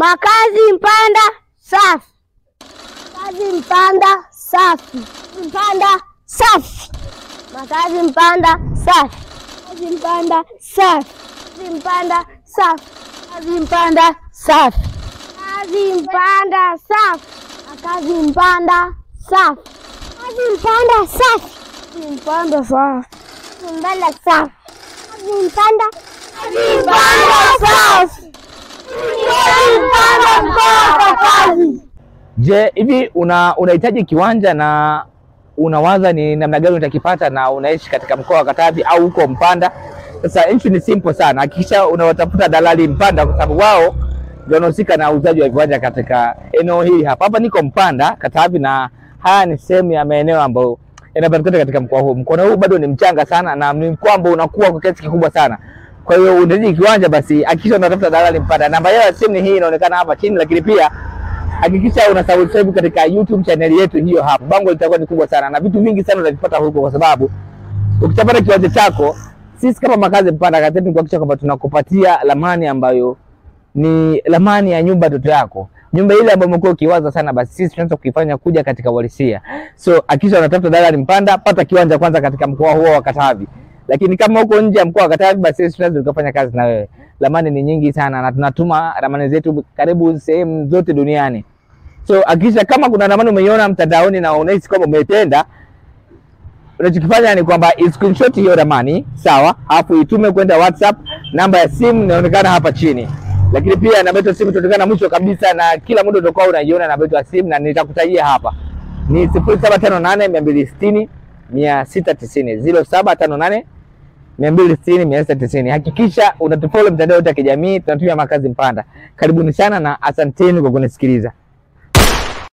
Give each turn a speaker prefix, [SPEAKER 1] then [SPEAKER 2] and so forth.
[SPEAKER 1] Makazi Mpanda safi. Makazi Mpanda safi. Mpanda safi. Makazi Mpanda safi. Makazi Mpanda safi. Makazi Mpanda safi. Makazi Mpanda safi. Makazi Mpanda safi. Makazi Mpanda safi. Makazi Mpanda safi. Makazi Mpanda safi. Mpanda safi. Makazi Mpanda Makazi Mpanda safi. Mpanda mkoa wa kazi.
[SPEAKER 2] Je, hivi una unahitaji kiwanja na unawaza ni namna gani utakipata na unaishi katika mkoa wa Katavi au huko Mpanda? Sasa issue ni simple sana, hakikisha unawatafuta dalali Mpanda kwa sababu wao ndio wanahusika na uuzaji wa viwanja katika eneo hili hapa. Hapa niko Mpanda Katavi, na haya ni sehemu ya maeneo ambayo yanapatikana katika mkoa huu. Mkoa huu bado ni mchanga sana na ni mkoa ambao unakuwa kwa kiasi kikubwa sana. Kwa hiyo unahitaji kiwanja, basi hakikisha unatafuta dalali Mpanda. Namba yao ya simu ni hii inaonekana hapa chini, lakini pia hakikisha una subscribe katika YouTube channel yetu hiyo hapo. Bango litakuwa ni kubwa sana na vitu vingi sana utavipata huko, kwa sababu ukishapata kiwanja chako, sisi kama Makazi Mpanda kazi yetu ni kuhakikisha kwamba tunakupatia ramani ambayo ni ramani ya nyumba ndoto yako, nyumba ile ambayo umekuwa ukiwaza sana, basi sisi tunaweza kuifanya kuja katika uhalisia. So hakikisha unatafuta dalali Mpanda, pata kiwanja kwanza katika mkoa huo wa Katavi. Lakini kama uko nje ya mkoa wa Katavi, basi sisi tunaweza tukafanya kazi na wewe. Ramani ni nyingi sana na tunatuma ramani zetu karibu sehemu zote duniani. So hakikisha kama kuna ramani umeiona mtandaoni na unahisi kwamba umeipenda, unachokifanya ni kwamba screenshot hiyo ramani sawa, alafu itume kwenda WhatsApp. Namba ya simu inaonekana hapa chini, lakini pia namba yetu ya simu itaonekana mwisho kabisa, na kila muda utakuwa unaiona namba yetu ya simu, na nitakutajia hapa ni sifuri saba tano nane mia mbili sitini mia sita tisini ziro saba tano nane mia mbili sitini mia sita tisini. Hakikisha unatufollow mitandao yote ya kijamii, tunatumia Makazi Mpanda. Karibuni sana na asanteni kwa kunisikiliza.